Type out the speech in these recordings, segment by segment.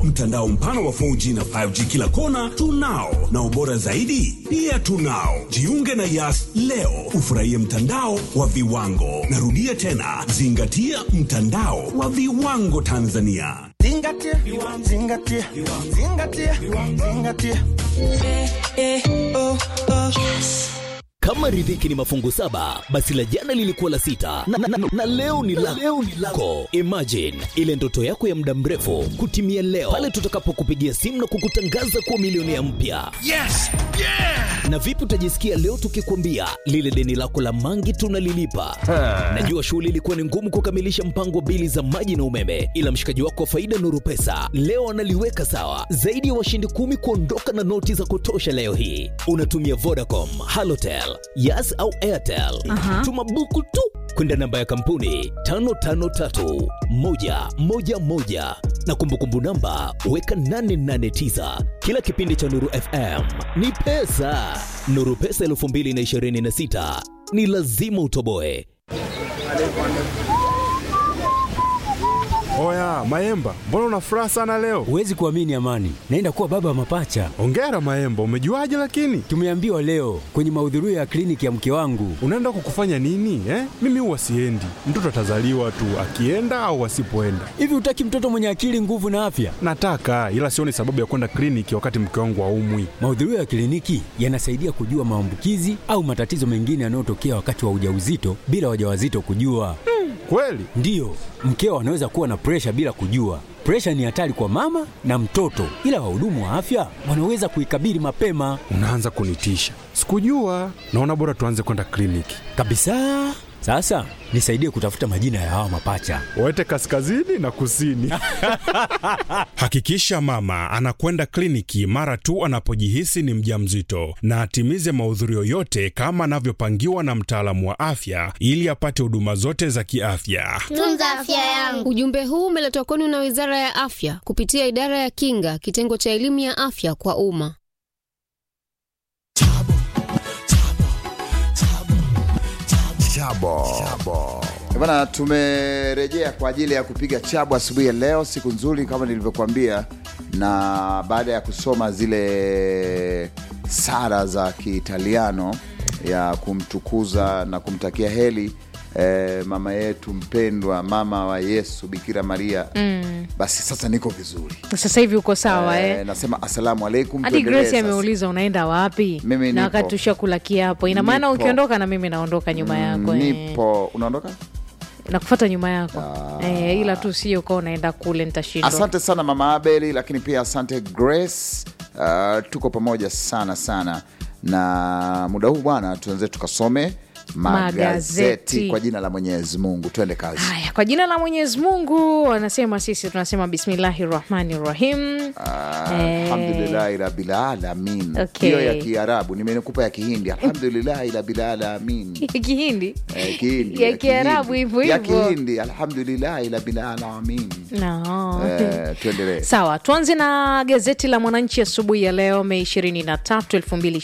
Mtandao mpana wa 4G na 5G kila kona tunao, na ubora zaidi pia tunao. Jiunge na Yas leo ufurahie mtandao wa viwango. Narudia tena, zingatia mtandao wa viwango Tanzania. Zingatia, zingatia, zingatia, zingatia. Kama riziki ni mafungu saba, basi la jana lilikuwa la sita na, na, na, na leo ni la leo ni lako. Imagine ile ndoto yako ya muda mrefu kutimia leo pale tutakapokupigia simu na kukutangaza kuwa milionea mpya. Yes! Yeah! Na vipi utajisikia leo tukikwambia lile deni lako la mangi tunalilipa? Najua shughuli ilikuwa ni ngumu kukamilisha mpango wa bili za maji na umeme, ila mshikaji wako wa faida Nuru Pesa leo analiweka sawa. Zaidi ya washindi kumi kuondoka na noti za kutosha leo hii. Unatumia Vodacom, Halotel, Yas au Airtel. Tuma buku tu kwenda namba ya kampuni 553111 na kumbukumbu namba weka 889. Kila kipindi cha Nuru FM ni pesa. Nuru Pesa 2026 ni lazima utoboe. Oya Maemba, mbona una furaha sana leo? Huwezi kuamini Amani, naenda kuwa baba wa mapacha. Ongera Maemba, umejuaje? Lakini Tumeambiwa leo kwenye mahudhurio ya kliniki ya mke wangu. unaenda kukufanya nini eh? Mimi huwa siendi, mtoto atazaliwa tu akienda au asipoenda. Hivi hutaki mtoto mwenye akili, nguvu na afya? Nataka ila sioni sababu ya kwenda kliniki wakati mke wangu aumwi. Mahudhurio ya kliniki yanasaidia kujua maambukizi au matatizo mengine yanayotokea wakati wa ujauzito bila wajawazito kujua. Kweli? Ndiyo, mkeo anaweza kuwa na presha bila kujua. Presha ni hatari kwa mama na mtoto, ila wahudumu wa afya wanaweza kuikabili mapema Unaanza kunitisha. Sikujua. Naona bora tuanze kwenda kliniki. kabisa. Sasa nisaidie kutafuta majina ya hawa mapacha. Waete kaskazini na kusini. Hakikisha mama anakwenda kliniki mara tu anapojihisi ni mjamzito na atimize mahudhurio yote kama anavyopangiwa na mtaalamu wa afya ili apate huduma zote za kiafya. Tunza afya yangu. Ujumbe huu umeletwa kwenu na Wizara ya Afya kupitia Idara ya Kinga, kitengo cha elimu ya afya kwa umma. Bana, tumerejea kwa ajili ya kupiga chabu asubuhi ya leo, siku nzuri kama nilivyokuambia, na baada ya kusoma zile sara za Kiitaliano ya kumtukuza na kumtakia heri eh, mama yetu mpendwa, mama wa Yesu Bikira Maria Mm. basi sasa niko vizuri Sasa hivi uko sawa eh, eh? nasema asalamu alaikum. Hadi tuendelee Grace sasa. ameuliza unaenda wapi, Mimi na nipo. wakati tushakula kiapo, ina maana Nipo. ukiondoka na mimi naondoka nyuma yako eh. Nipo, unaondoka? Nakufata nyuma yako eh, ila tu sio ukawa unaenda kule, nitashindwa. Asante sana mama Abeli, lakini pia asante Grace. Uh, tuko pamoja sana sana, na muda huu bwana, tuanze tukasome magazeti, Magazeti. kwa jina la Mwenyezi Mungu. Twende kazi. Haya, kwa jina la Mwenyezi Mungu wanasema, sisi tunasema bismillahi rahmani rahim. Alhamdulillahi rabbil alamin. Okay. Hiyo ya Kiarabu nimekupa ya Kihindi. Alhamdulillahi rabbil alamin. Kihindi Eh, Kihindi, ya Kiarabu Kihindi. hivyo ya hivyo. Kihindi. Alhamdulillahi rabbil alamin. no. Eh, tuendelee. Sawa, tuanze na gazeti la Mwananchi asubuhi ya leo Mei 23,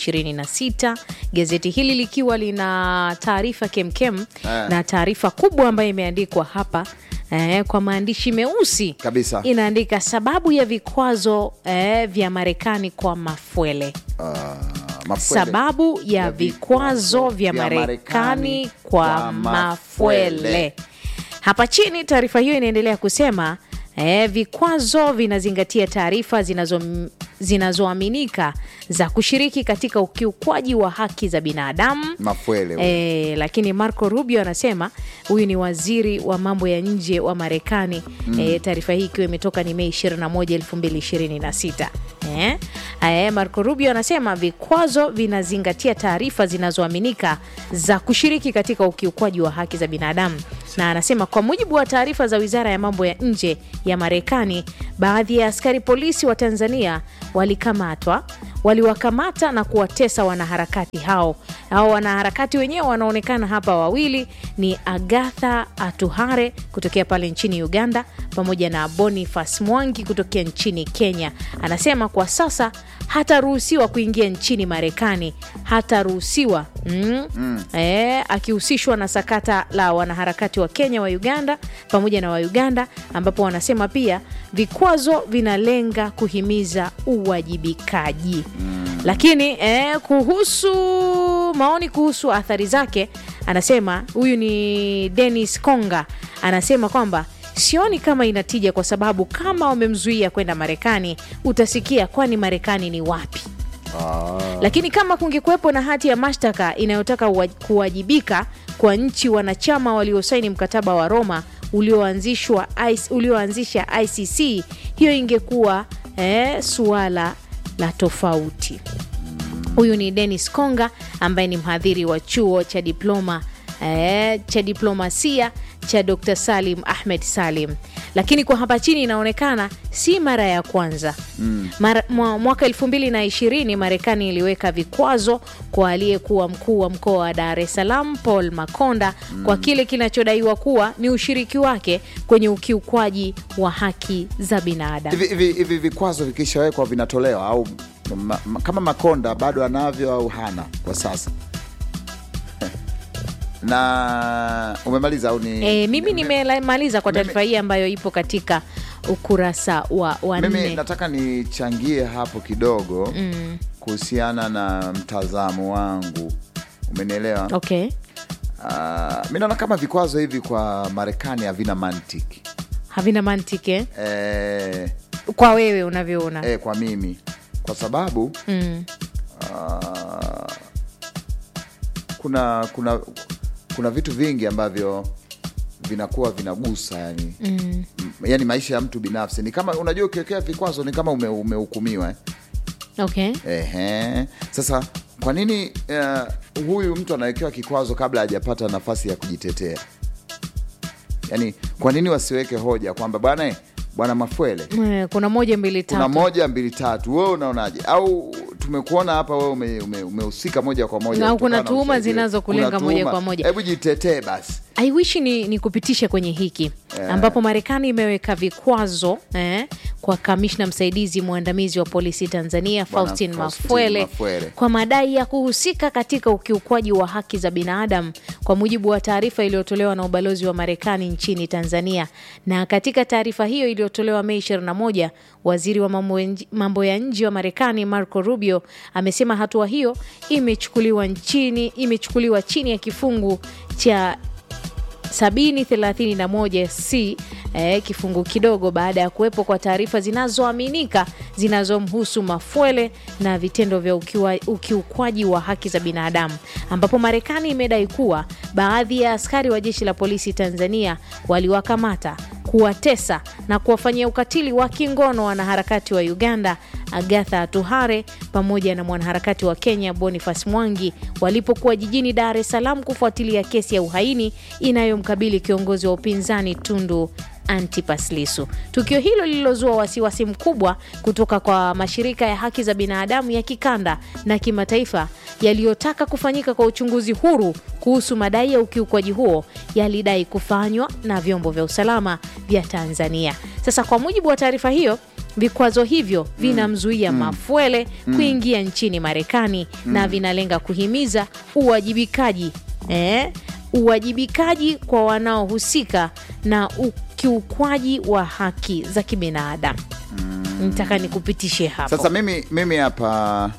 2026. Gazeti hili likiwa lina taarifa kemkem Eh. na taarifa kubwa ambayo imeandikwa hapa eh, kwa maandishi meusi Kabisa. inaandika sababu ya vikwazo eh, vya Marekani kwa Mafwele. Mafwele. Sababu ya vikwazo vya Marekani kwa Mafwele. Hapa chini taarifa hiyo inaendelea kusema eh, vikwazo vinazingatia taarifa zinazo zinazoaminika za kushiriki katika ukiukwaji wa haki za binadamu Mafwele huyo. E, lakini Marco Rubio anasema huyu ni waziri wa mambo ya nje wa Marekani Mm. e, taarifa hii ikiwa imetoka ni Mei 21, 2026. Eh? E, Marco Rubio anasema vikwazo vinazingatia taarifa zinazoaminika za kushiriki katika ukiukwaji wa haki za binadamu, na anasema kwa mujibu wa taarifa za wizara ya mambo ya nje ya Marekani, baadhi ya askari polisi wa Tanzania walikamatwa waliwakamata na kuwatesa wanaharakati hao. Hao wanaharakati wenyewe wanaonekana hapa, wawili ni Agatha Atuhare kutokea pale nchini Uganda pamoja na Boniface Mwangi kutokea nchini Kenya. Anasema kwa sasa hataruhusiwa kuingia nchini Marekani, hataruhusiwa mm. mm. E, akihusishwa na sakata la wanaharakati wa Kenya wa Uganda pamoja na wa Uganda, ambapo wanasema pia vikwazo vinalenga kuhimiza uwajibikaji mm. Lakini eh, kuhusu maoni kuhusu athari zake, anasema huyu ni Dennis Konga, anasema kwamba sioni kama inatija, kwa sababu kama wamemzuia kwenda Marekani, utasikia kwani Marekani ni wapi? Lakini kama kungekuwepo na hati ya mashtaka inayotaka uwa- kuwajibika kwa nchi wanachama waliosaini mkataba wa Roma ulioanzishwa IC ulioanzisha ICC, hiyo ingekuwa eh, suala la tofauti. Huyu ni Dennis Konga ambaye ni mhadhiri wa chuo cha diploma eh, cha diplomasia cha Dr. Salim Ahmed Salim. Lakini kwa hapa chini inaonekana si mara ya kwanza mm. Mara, mwa, mwaka elfu mbili na ishirini Marekani iliweka vikwazo kwa aliyekuwa mkuu wa mkoa wa Dar es Salaam Paul Makonda mm. kwa kile kinachodaiwa kuwa ni ushiriki wake kwenye ukiukwaji wa haki za binadamu. hivi hivi hivi vikwazo vikishawekwa vinatolewa au ma, ma, kama Makonda bado anavyo au hana kwa sasa? na umemaliza au ni E, mimi nimemaliza kwa taarifa hii ambayo ipo katika ukurasa wa, wa mimi nne. nataka nichangie hapo kidogo mm. kuhusiana na mtazamo wangu, umenielewa? Okay, Uh, mi naona kama vikwazo hivi kwa Marekani havina mantiki havina mantiki eh? eh, kwa wewe unavyoona eh, kwa mimi kwa sababu mm. uh, kuna kuna kuna vitu vingi ambavyo vinakuwa vinagusa yani, mm. yani maisha ya mtu binafsi ni kama unajua ukiwekea vikwazo ni kama ume, umehukumiwa eh. Okay. Ehe. Sasa kwa nini uh, huyu mtu anawekewa kikwazo kabla hajapata nafasi ya kujitetea? Yaani, kwa nini wasiweke hoja kwamba bwana eh, bwana Mafwele Eh, kuna moja mbili kuna tatu moja mbili tatu, wewe unaonaje? Au tumekuona hapa wewe ume- ume- umehusika moja kwa moja Na kutokana kuna na tuhuma ushahidi. zinazokulenga Kuna moja tuhuma. kwa moja. Hebu jitetee basi. I wish ni, ni kupitisha kwenye hiki ambapo Marekani imeweka vikwazo eh, kwa kamishna msaidizi mwandamizi wa polisi Tanzania Bwana Faustin Faustin Mafwele Mafwele. kwa madai ya kuhusika katika ukiukwaji wa haki za binadamu kwa mujibu wa taarifa iliyotolewa na ubalozi wa Marekani nchini Tanzania. Na katika taarifa hiyo iliyotolewa Mei 21, waziri wa mambo ya nje- mambo ya nje wa Marekani Marco Rubio amesema hatua hiyo imechukuliwa nchini imechukuliwa chini ya kifungu cha 731 c eh, kifungu kidogo baada ya kuwepo kwa taarifa zinazoaminika zinazomhusu Mafwele na vitendo vya ukiwa, ukiukwaji wa haki za binadamu, ambapo Marekani imedai kuwa baadhi ya askari wa jeshi la polisi Tanzania waliwakamata kuwatesa na kuwafanyia ukatili wa kingono wanaharakati wa Uganda Agatha Atuhare pamoja na mwanaharakati wa Kenya Boniface Mwangi walipokuwa jijini Dar es Salaam kufuatilia kesi ya uhaini inayomkabili kiongozi wa upinzani Tundu Antipas Lissu. Tukio hilo lililozua wasiwasi mkubwa kutoka kwa mashirika ya haki za binadamu ya kikanda na kimataifa yaliyotaka kufanyika kwa uchunguzi huru kuhusu madai ya ukiukwaji huo yalidai kufanywa na vyombo vya usalama vya Tanzania. Sasa kwa mujibu wa taarifa hiyo vikwazo hivyo vinamzuia Mafwele kuingia nchini Marekani na vinalenga kuhimiza uwajibikaji eh, uwajibikaji kwa wanaohusika na ukiukwaji wa haki za kibinadamu. Nitaka nikupitishe hapo. Sasa mimi mimi hapa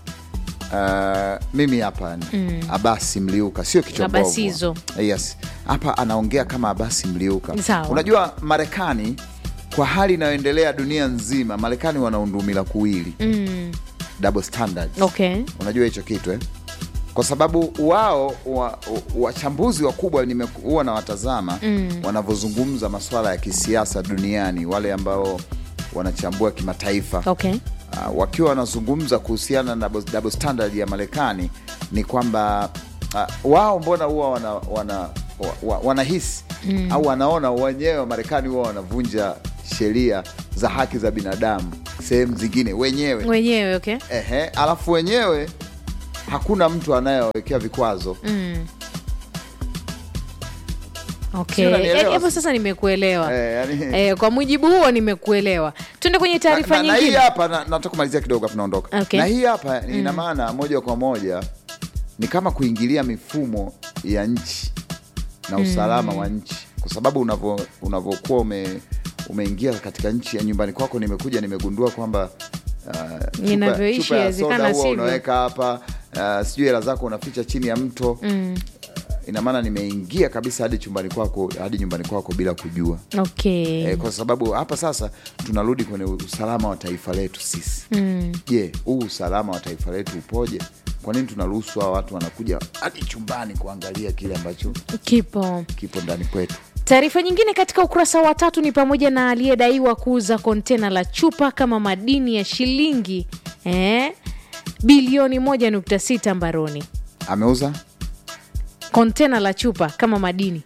uh, mimi hapa ni Abasi Mliuka, sio kichwa mbovu. Abasizo. Yes, hapa anaongea kama Abasi Mliuka. Sawa. Unajua Marekani kwa hali inayoendelea dunia nzima, Marekani wana undumila kuwili Mm, double standards. okay. Unajua hicho kitu eh? Kwa sababu wao wa- wachambuzi wakubwa nime- huwa na watazama mm. wanavyozungumza masuala ya kisiasa duniani, wale ambao wanachambua kimataifa Okay. uh, wakiwa wanazungumza kuhusiana na double- double standard ya Marekani ni kwamba uh, wao mbona huwa wana, wana, wa, wa, wanahisi mm. au wanaona wenyewe Marekani huwa wanavunja sheria za haki za binadamu sehemu zingine wenyewe Wenyewe okay. Ehe, alafu wenyewe hakuna mtu anayewekea vikwazo Mm. Okay. Sio, unanielewa? Eh, hapo sasa nimekuelewa Eh, yani- eh, kwa mujibu huo nimekuelewa tuende kwenye taarifa na, na hii nyingine hapa na- nataka kumalizia kidogo afu naondoka Okay. na hii hapa ina maana moja kwa moja ni kama kuingilia mifumo ya nchi na usalama wa nchi kwa sababu unavo- unavokuwa ume, umeingia katika nchi ya nyumbani kwako nimekuja nimegundua kwamba uh, chupa- Ninavyoishi chupa ya yawezekana soda huwa sivyo. unaweka hapa uh, sijui hela zako unaficha chini ya mto ina maana nimeingia kabisa hadi chumbani kwako hadi nyumbani kwako bila kujua okay. Eh, kwa sababu hapa sasa tunarudi kwenye usalama wa taifa letu sisi. Je, huu usalama wa taifa letu upoje? Kwa nini tunaruhusu hawa watu wanakuja hadi chumbani kuangalia kile ambacho kipo kipo ndani kwetu? Taarifa nyingine katika ukurasa wa tatu ni pamoja na aliyedaiwa kuuza kontena la chupa kama madini ya shilingi eh, bilioni 1.6 mbaroni. Ameuza Kontena la chupa kama madini.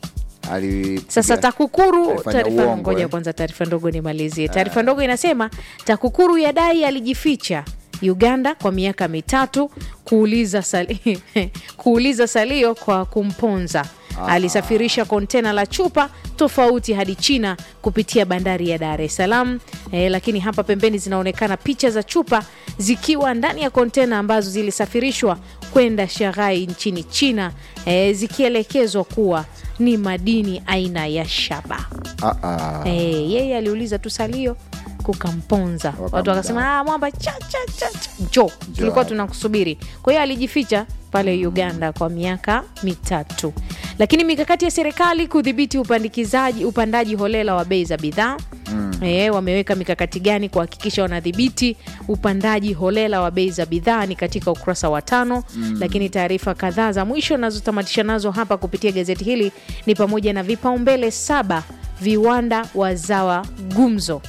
ali Sasa TAKUKURU, alifanya taarifa uongo, ngoja eh. kwanza, taarifa ndogo nimalizie. Taarifa ndogo inasema TAKUKURU yadai alijificha Uganda kwa miaka mitatu kuuliza, sali, kuuliza salio kwa kumponza. Alisafirisha kontena la chupa tofauti hadi China kupitia bandari ya Dar es Salaam. Eh, lakini hapa pembeni zinaonekana picha za chupa zikiwa ndani ya kontena ambazo zilisafirishwa kwenda Shanghai nchini China eh, zikielekezwa kuwa ni madini aina ya shaba. Ah, ah. Eh, yeye aliuliza tu salio kukamponza, watu Wakamdai. wakasema ah, mwamba cha cha cha cha, njoo, tulikuwa tunakusubiri. Kwa hiyo alijificha pale Uganda kwa miaka mitatu. Lakini mikakati ya serikali kudhibiti upandikizaji upandaji holela wa bei za bidhaa E, wameweka mikakati gani kuhakikisha wanadhibiti upandaji holela wa bei za bidhaa ni katika ukurasa wa tano. Lakini taarifa kadhaa za mwisho nazotamatisha nazo hapa kupitia gazeti hili ni pamoja na vipaumbele saba viwanda wazawa gumzo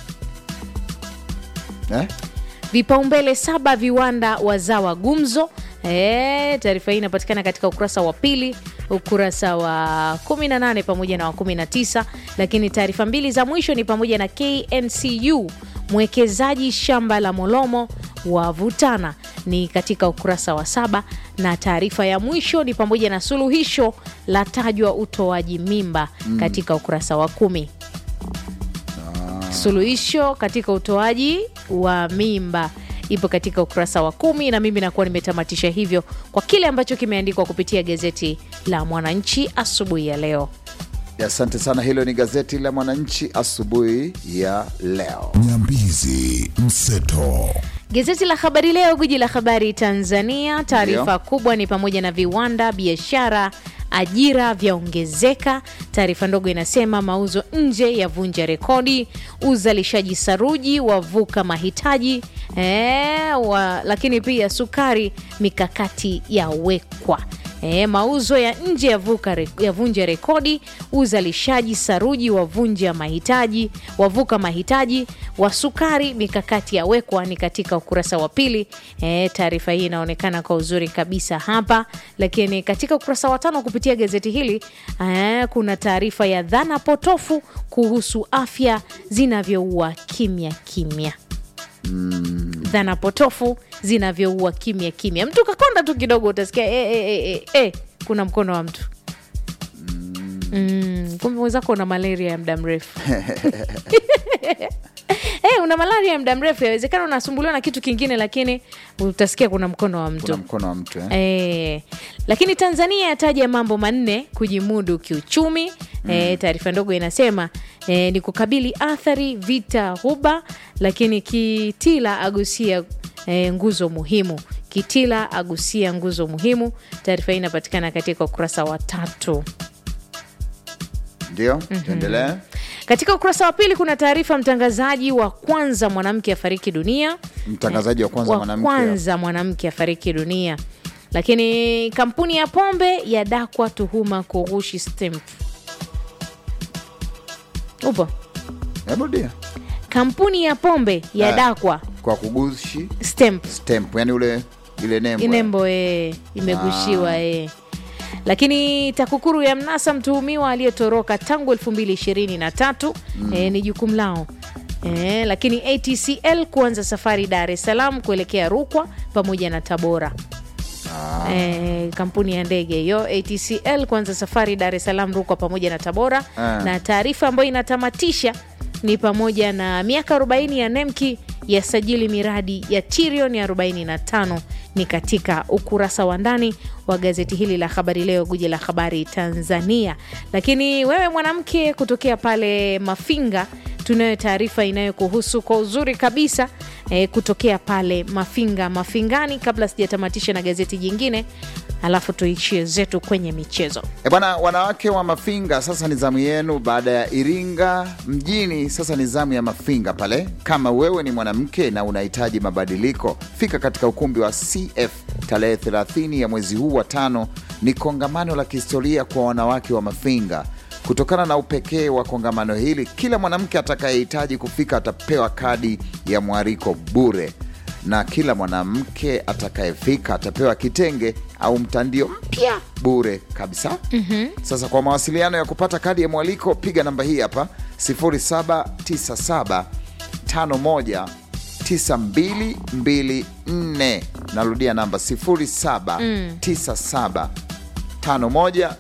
Eh? vipaumbele saba viwanda wazawa gumzo. E, taarifa hii inapatikana katika ukurasa wa pili, ukurasa wa 18 pamoja na wa 19. Lakini taarifa mbili za mwisho ni pamoja na KNCU mwekezaji shamba la Molomo wavutana ni katika ukurasa wa saba, na taarifa ya mwisho ni pamoja na suluhisho la tajwa utoaji mimba katika ukurasa wa kumi suluhisho katika utoaji wa mimba ipo katika ukurasa wa kumi na mimi nakuwa nimetamatisha hivyo kwa kile ambacho kimeandikwa kupitia gazeti la Mwananchi asubuhi ya leo. Asante sana. Hilo ni gazeti la Mwananchi asubuhi ya leo. Nyambizi Mseto. Gazeti la Habari Leo, gwiji la habari Tanzania, taarifa Ndio. kubwa ni pamoja na viwanda, biashara, ajira vyaongezeka. Taarifa ndogo inasema mauzo nje yavunja rekodi, uzalishaji saruji wavuka mahitaji e, wa, lakini pia sukari mikakati yawekwa. E, mauzo ya nje yavuka re- yavunja rekodi, uzalishaji saruji wavunja mahitaji wavuka mahitaji wa sukari, mikakati yawekwa, ni katika ukurasa wa pili. E, taarifa hii inaonekana kwa uzuri kabisa hapa, lakini katika ukurasa wa tano kupitia gazeti hili e, kuna taarifa ya dhana potofu kuhusu afya zinavyoua kimya kimya dhana potofu zinavyoua kimya kimya. Mtu kakonda tu kidogo, utasikia e, e, e, e, e, kuna mkono wa mtu mm, kumbe mwenzako una malaria ya muda mrefu Eh, una malaria ya muda mrefu, yawezekana unasumbuliwa na kitu kingine, lakini utasikia kuna mkono wa mtu Kuna mkono wa mtu eh? Eh, lakini Tanzania yataja mambo manne kujimudu kiuchumi. Eh, taarifa ndogo inasema eh, ni kukabili athari vita Ghuba, lakini Kitila agusia eh, nguzo muhimu. Kitila agusia nguzo muhimu. Taarifa hii inapatikana katika ukurasa wa tatu. Ndio, tuendelee. Katika ukurasa wa pili kuna taarifa, mtangazaji wa kwanza mwanamke afariki dunia. Mtangazaji wa kwanza wa mwanamke kwanza mwanamke afariki dunia. Lakini kampuni ya pombe yadakwa tuhuma kughushi stamp. Upo Hebu rudia. kampuni ya pombe yadakwa kwa kugushi stamp stamp, yani ule ile nembo nembo e, imegushiwa e. Lakini TAKUKURU ya mnasa mtuhumiwa aliyetoroka tangu 2023 e, ni jukumu lao e, lakini ATCL kuanza safari Dar es Salaam kuelekea Rukwa pamoja na Tabora. Eh, kampuni ya ndege hiyo ATCL kuanza safari Dar es Salaam, Rukwa pamoja na Tabora Ah. na taarifa ambayo inatamatisha ni pamoja na miaka 40 ya Nemki yasajili miradi ya trilioni 45 ni katika ukurasa wa ndani wa gazeti hili la Habari Leo, guji la habari Tanzania. Lakini wewe mwanamke kutokea pale Mafinga, tunayo taarifa inayokuhusu kwa uzuri kabisa eh, kutokea pale Mafinga Mafingani. Kabla sijatamatisha na gazeti jingine, alafu tuishie zetu kwenye michezo. E bwana, wanawake wa Mafinga, sasa ni zamu yenu. Baada ya Iringa mjini, sasa ni zamu ya Mafinga pale. Kama wewe ni mwanamke na unahitaji mabadiliko, fika katika ukumbi wa CF tarehe 30 ya mwezi huu wa tano. Ni kongamano la kihistoria kwa wanawake wa Mafinga. Kutokana na upekee wa kongamano hili, kila mwanamke atakayehitaji kufika atapewa kadi ya mwaliko bure na kila mwanamke atakayefika atapewa kitenge au mtandio mpya bure kabisa. Sasa kwa mawasiliano ya kupata kadi ya mwaliko piga namba hii hapa 0797 51 9224. Narudia namba 0797 51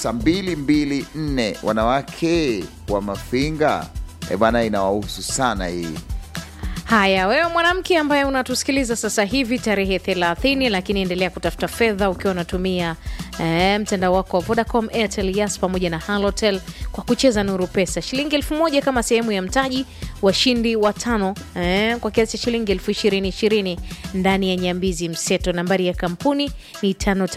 9224. Wanawake wa Mafinga, e bana, inawahusu sana hii. Haya, wewe mwanamke ambaye unatusikiliza sasa hivi tarehe 30, lakini endelea kutafuta fedha ukiwa unatumia eh, mtandao wako wa Vodacom, Airtel, Yas pamoja na Halotel kwa kucheza Nuru Pesa, shilingi elfu moja kama sehemu ya mtaji. Washindi watano eh, kwa kiasi cha shilingi elfu ishirini ishirini ndani ya Nyambizi Mseto. Nambari ya kampuni ni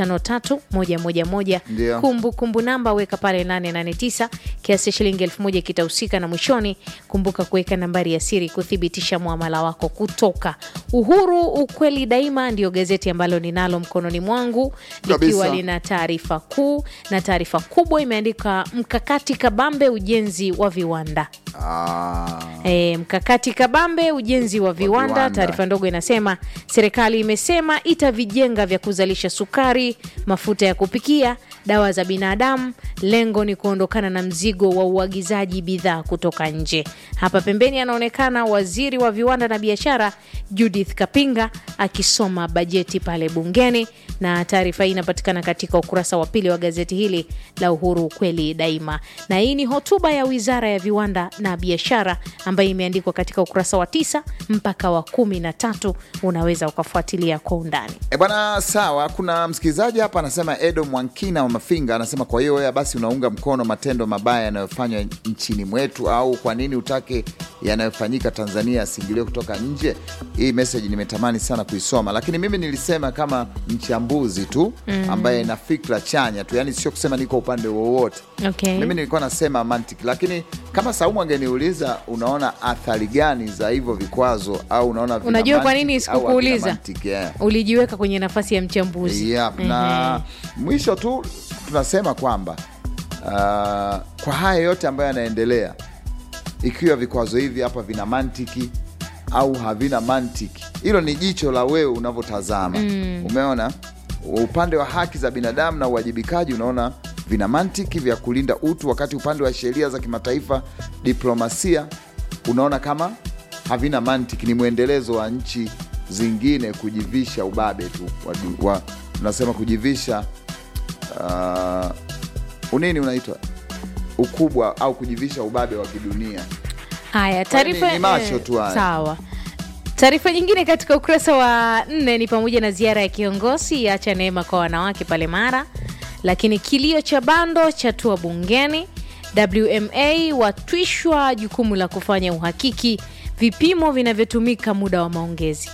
553111 Ndio. kumbukumbu namba weka pale 889 kiasi cha shilingi elfu moja kitahusika na mwishoni kumbuka kuweka nambari ya siri kuthibitisha muamala wako kutoka uhuru ukweli daima ndio gazeti ambalo ninalo mkononi mwangu likiwa Kabisa. lina taarifa kuu na taarifa kubwa imeandika mkakati kabambe ujenzi wa viwanda Ah. E, mkakati kabambe ujenzi wa viwanda. viwanda. Taarifa ndogo inasema serikali imesema itavijenga vya kuzalisha sukari, mafuta ya kupikia, dawa za binadamu. Lengo ni kuondokana na mzigo wa uagizaji bidhaa kutoka nje. Hapa pembeni anaonekana waziri wa viwanda na biashara Judith Kapinga akisoma bajeti pale bungeni, na taarifa hii inapatikana katika ukurasa wa pili wa gazeti hili la Uhuru ukweli daima, na hii ni hotuba ya wizara ya viwanda na biashara ambayo imeandikwa katika ukurasa wa tisa mpaka wa kumi na tatu. Unaweza ukafuatilia kwa undani. E bwana, sawa. Kuna msikilizaji hapa anasema, Edo Mwankina wa Mafinga anasema, kwa hiyo wewe basi unaunga mkono matendo mabaya yanayofanywa nchini mwetu, au kwa nini utake yanayofanyika Tanzania yasiingiliwe kutoka nje? Hii meseji nimetamani sana kuisoma, lakini mimi nilisema kama mchambuzi tu ambaye na fikra chanya tu, yani sio kusema niko upande wowote. Okay. Mimi nilikuwa nasema mantiki, lakini kama Saumu angeniuliza unaona athari gani za hivyo vikwazo, au unaona vina Unajua kwa nini mantiki au havina sikukuuliza? mantiki, yeah. Ulijiweka kwenye nafasi ya mchambuzi. Yep, na mwisho tu tunasema kwamba uh, kwa haya yote ambayo yanaendelea, ikiwa vikwazo hivi hapa vina mantiki au havina mantiki, hilo ni jicho la wewe unavyotazama. Umeona upande wa haki za binadamu na uwajibikaji, unaona vina mantiki vya kulinda utu, wakati upande wa sheria za kimataifa, diplomasia, unaona kama havina mantiki, ni mwendelezo wa nchi zingine kujivisha ubabe tu wa, wa, unasema kujivisha uh, unini unaitwa ukubwa au kujivisha ubabe wa kidunia. Haya, Kwani taarifa ni macho eh, tu haya. sawa. Taarifa nyingine katika ukurasa wa nne ni pamoja na ziara ya kiongozi yacha neema kwa wanawake pale Mara, lakini kilio cha bando chatua bungeni. WMA watwishwa jukumu la kufanya uhakiki vipimo vinavyotumika muda wa maongezi.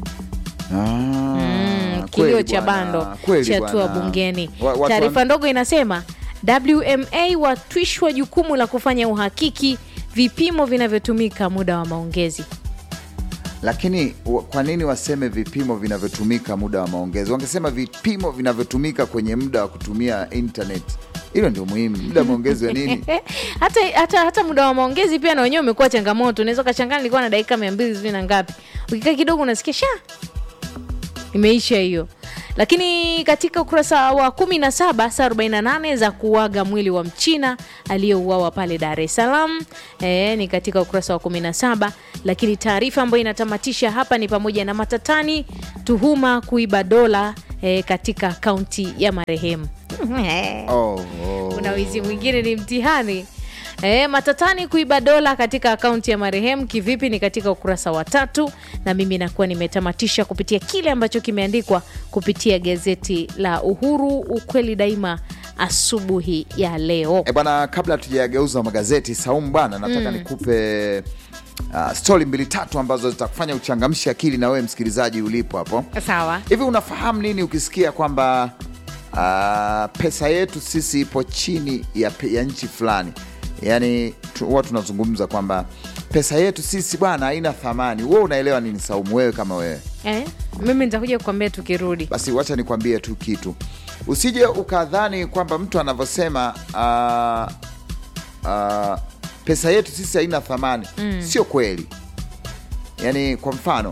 Ah, kilio kweli cha bwana, bando kweli chatua bwana. bungeni. Wa- watu Taarifa wan- ndogo inasema WMA watwishwa jukumu la kufanya uhakiki vipimo vinavyotumika muda wa maongezi. Lakini wa- kwa nini waseme vipimo vinavyotumika muda wa maongezi? Wangesema vipimo vinavyotumika kwenye muda wa kutumia internet. Hilo ndio muhimu. Muda wa maongezi wa nini? hata, hata, hata muda wa maongezi pia na wenyewe umekuwa changamoto. Unaweza ukachangana, nilikuwa na dakika mia mbili sijui na ngapi, ukikaa kidogo unasikia sha imeisha hiyo. Lakini katika ukurasa wa 17 saa 48 za kuaga mwili wa mchina aliyeuawa pale Dar es Salaam e, ni katika ukurasa wa 17. Lakini taarifa ambayo inatamatisha hapa ni pamoja na matatani, tuhuma kuiba dola e, katika akaunti ya marehemu oh, oh. kuna wizi mwingine ni mtihani E, matatani kuiba dola katika akaunti ya marehemu kivipi ni katika ukurasa wa tatu na mimi nakuwa nimetamatisha kupitia kile ambacho kimeandikwa kupitia gazeti la uhuru ukweli daima asubuhi ya leo E bwana, kabla tujageuza magazeti Saumu bwana, nataka nikupe uh, stori mbili tatu ambazo zitakufanya uchangamshe akili na wewe msikilizaji ulipo hapo. sawa Hivi unafahamu nini ukisikia kwamba uh, pesa yetu sisi ipo chini ya, pe- ya nchi fulani? Yaani tu- huwa tunazungumza kwamba pesa yetu sisi bwana haina thamani. Wewe unaelewa nini Saumu, wewe kama wewe? eh? mimi nitakuja kukwambia tukirudi Basi wacha nikwambie tu kitu, usije ukadhani kwamba mtu anavyosema uh, uh, pesa yetu sisi haina thamani mm. Sio kweli. Yaani kwa mfano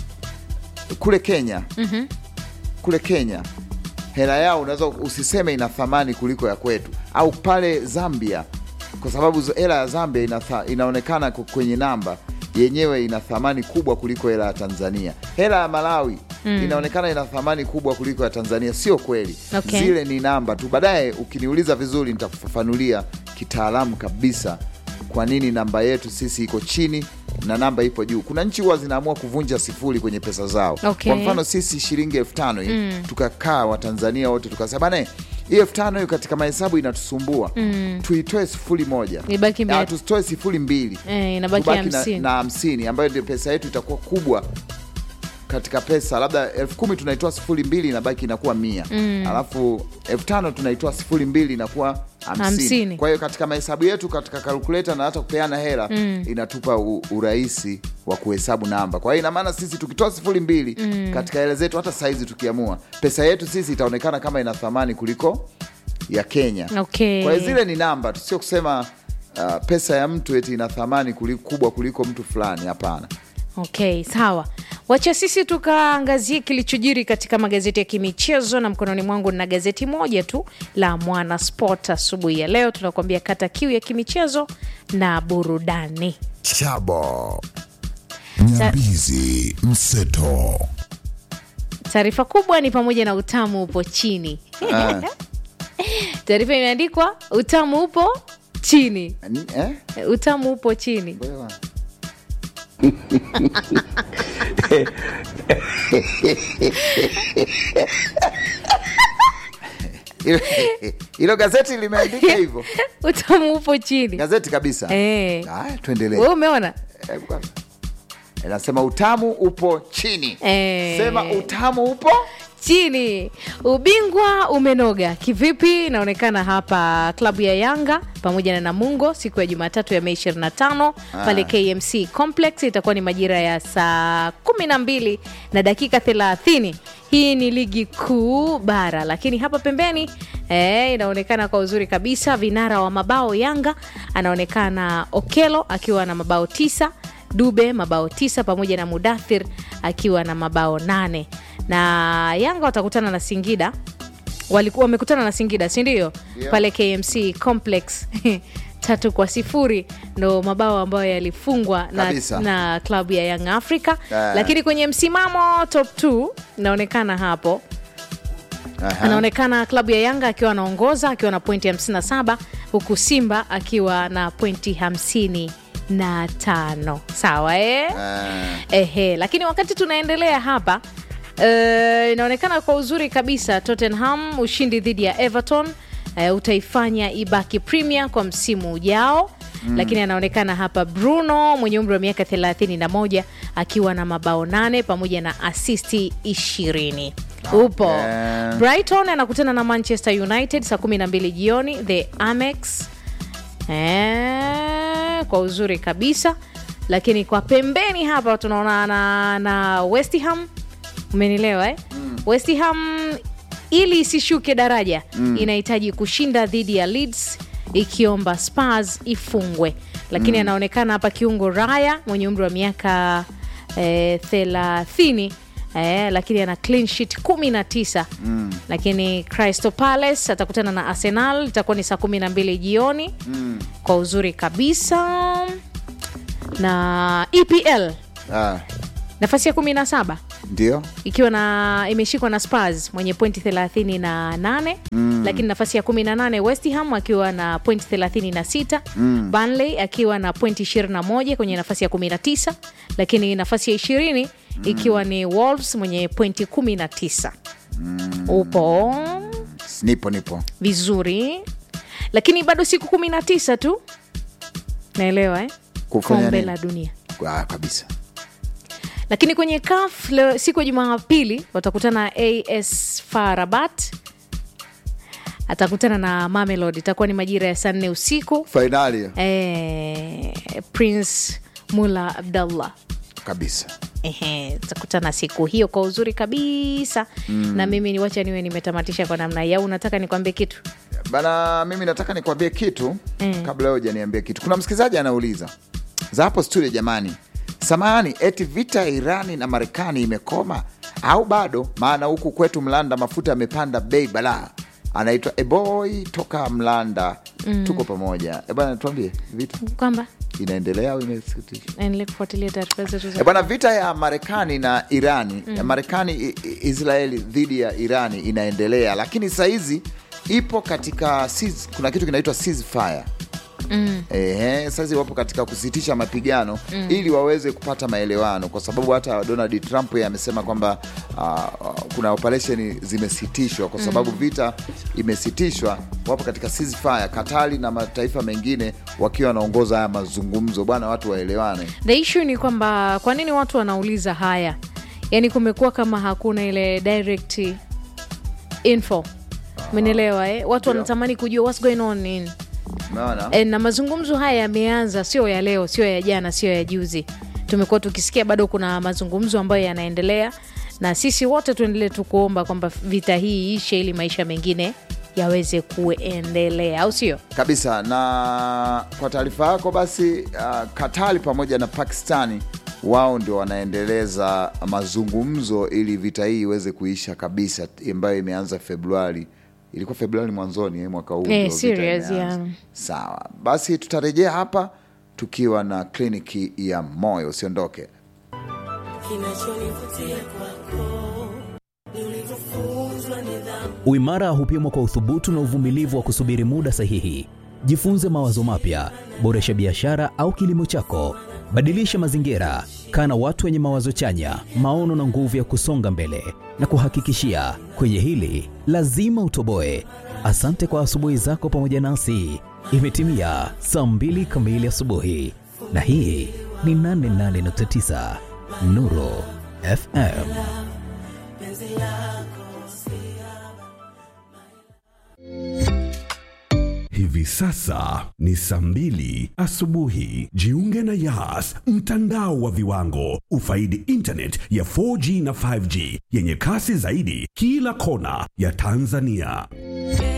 kule Kenya mm-hmm. kule Kenya hela yao unaweza usiseme ina thamani kuliko ya kwetu, au pale Zambia, kwa sababu zo- hela ya Zambia ina tha, inaonekana ku- kwenye namba yenyewe ina thamani kubwa kuliko hela ya Tanzania. Hela ya Malawi mm. inaonekana ina thamani kubwa kuliko ya Tanzania. Sio kweli, Okay. zile ni namba tu. Baadaye ukiniuliza vizuri, nitakufafanulia kitaalamu kabisa kwa nini namba yetu sisi iko chini na namba ipo juu. Kuna nchi huwa zinaamua kuvunja sifuri kwenye pesa zao. Okay. Kwa mfano sisi shilingi elfu tano hii tukakaa Watanzania wote tukasema bana, hii elfu tano hiyo katika mahesabu inatusumbua tuitoe sifuri moja, Ibaki mia- Ah, tusitoe sifuri mbili Eh, inabaki tubaki na- hamsini. na hamsini ambayo ndio pesa yetu itakuwa kubwa katika pesa labda elfu kumi tunaitoa sifuri mbili inabaki inakuwa mia alafu elfu tano tunaitoa sifuri mbili inakuwa hamsini Hamsini. kwa hiyo katika mahesabu yetu katika kalkuleta na hata kupeana hela inatupa u, urahisi wa kuhesabu namba kwa hiyo ina maana sisi tukitoa sifuri mbili katika hela zetu hata saizi tukiamua pesa yetu sisi itaonekana kama ina thamani kuliko ya kenya Okay. kwa hiyo zile ni namba tu sio kusema uh, pesa ya mtu eti ina thamani kuli- kubwa kuliko mtu fulani hapana okay sawa wacha sisi tukaangazie kilichojiri katika magazeti ya kimichezo na mkononi mwangu na gazeti moja tu la mwana sport asubuhi ya leo tunakuambia kata kiu ya kimichezo na burudani Chabo. Nyambizi Mseto. taarifa kubwa ni pamoja na utamu upo chini taarifa imeandikwa utamu upo chini Ni- eh? utamu upo chini Wewe. Hilo- hilo gazeti limeandika hivyo utamu upo chini gazeti kabisa Eh. Haya, tuendelee we umeona Eh, kwanza. inasema utamu upo chini Eh. sema utamu upo chini ubingwa umenoga kivipi inaonekana hapa klabu ya yanga pamoja na namungo siku ya jumatatu ya mei 25 pale kmc complex itakuwa ni majira ya saa 12 na dakika 30 hii ni ligi kuu bara lakini hapa pembeni eh, inaonekana kwa uzuri kabisa vinara wa mabao yanga anaonekana okelo akiwa na mabao tisa dube mabao tisa pamoja na mudathir akiwa na mabao nane na yanga watakutana na singida walikuwa wamekutana na singida sindio Ndio. pale kmc complex tatu kwa sifuri ndo mabao ambayo yalifungwa na, Kabisa. na klabu ya young africa Ah. lakini kwenye msimamo top 2 inaonekana hapo Aha. anaonekana klabu ya yanga akiwa anaongoza akiwa na pointi 57 huku simba akiwa na pointi 55 sawa eh? Ah. Ehe, lakini wakati tunaendelea hapa eh, inaonekana kwa uzuri kabisa Tottenham ushindi dhidi ya Everton eh, utaifanya ibaki Premier kwa msimu ujao mm. Lakini anaonekana hapa Bruno mwenye umri wa miaka 31 akiwa na mabao nane pamoja na asisti ishirini upo Okay. Brighton anakutana na Manchester United saa 12 jioni the Amex Eh, kwa uzuri kabisa lakini kwa pembeni hapa tunaona na, na West Ham umenielewa eh? mm. West Ham ili isishuke daraja mm. inahitaji kushinda dhidi ya Leeds ikiomba Spurs ifungwe lakini mm. anaonekana hapa kiungo Raya mwenye umri wa miaka eh, thelathini eh, lakini ana clean sheet 19 mm. lakini Crystal Palace atakutana na Arsenal itakuwa ni saa 12 jioni mm. kwa uzuri kabisa na EPL Ah. nafasi ya 17 ndio ikiwa na imeshikwa na Spurs mwenye pointi 38 mm. lakini nafasi ya 18 West Ham akiwa na pointi 36 mm. Burnley akiwa na pointi 21 kwenye nafasi ya 19 lakini nafasi ya 20 mm. ikiwa ni Wolves mwenye pointi 19 mm. upo nipo nipo vizuri lakini bado siku 19 tu naelewa eh? Kufanya kombe nini? la dunia ah, kabisa lakini kwenye CAF leo siku ya Jumapili watakutana AS FAR Rabat atakutana na Mamelodi, itakuwa ni majira ya saa nne usiku. fainali Eh, Prince Mula Abdallah kabisa Ehe, tutakutana siku hiyo kwa uzuri kabisa mm. na mimi niwacha niwe nimetamatisha kwa namna hii, au unataka nikwambie kitu? bana mimi nataka nikwambie kitu mm. kabla wewe hujaniambia kitu kuna msikilizaji anauliza za hapo studio jamani samahani eti vita ya irani na marekani imekoma au bado maana huku kwetu mlanda mafuta yamepanda bei balaa anaitwa eboy toka mlanda mm. tuko pamoja E bana tuambie vita Kwamba inaendelea au imesitisha endelee kufuatilia taarifa zetu za E bwana, vita ya Marekani na Irani ya Marekani i- i- Israeli dhidi ya Irani inaendelea, lakini sahizi ipo katika cease- kuna kitu kinaitwa ceasefire. Mm. Ehe, sasa wapo katika kusitisha mapigano mm. ili waweze kupata maelewano, kwa sababu hata Donald Trump yeye amesema kwamba uh, kuna operesheni zimesitishwa kwa sababu vita imesitishwa. Wapo katika ceasefire, Katari na mataifa mengine wakiwa wanaongoza haya mazungumzo. Bwana, watu waelewane. the issue ni kwamba kwa nini watu wanauliza haya yaani kumekuwa kama hakuna ile direct info umenielewa eh? watu wanatamani kujua what's going on in Umeona? e, na mazungumzo haya yameanza sio ya leo sio ya jana sio ya juzi tumekuwa tukisikia bado kuna mazungumzo ambayo yanaendelea na sisi wote tuendelee tu kuomba kwamba vita hii ishe ili maisha mengine yaweze kuendelea au sio kabisa na kwa taarifa yako basi uh, katari pamoja na pakistani wao ndio wanaendeleza mazungumzo ili vita hii iweze kuisha kabisa ambayo imeanza februari ilikuwa februari mwanzoni eh, mwaka huu Eh, ndio vita serious, imeanza. yeah. sawa basi tutarejea hapa tukiwa na kliniki ya moyo usiondoke Uimara hupimwa kwa uthubutu na uvumilivu wa kusubiri muda sahihi. Jifunze mawazo mapya, boresha biashara au kilimo chako, badilisha mazingira, kaa na watu wenye mawazo chanya, maono na nguvu ya kusonga mbele. Na kuhakikishia kwenye hili lazima utoboe. Asante kwa asubuhi zako pamoja nasi. Imetimia saa mbili kamili asubuhi, na hii ni 88.9 Nuru FM. Hivi sasa ni saa mbili asubuhi. Jiunge na Yas, mtandao wa viwango. Ufaidi internet ya 4G na 5G yenye kasi zaidi kila kona ya Tanzania.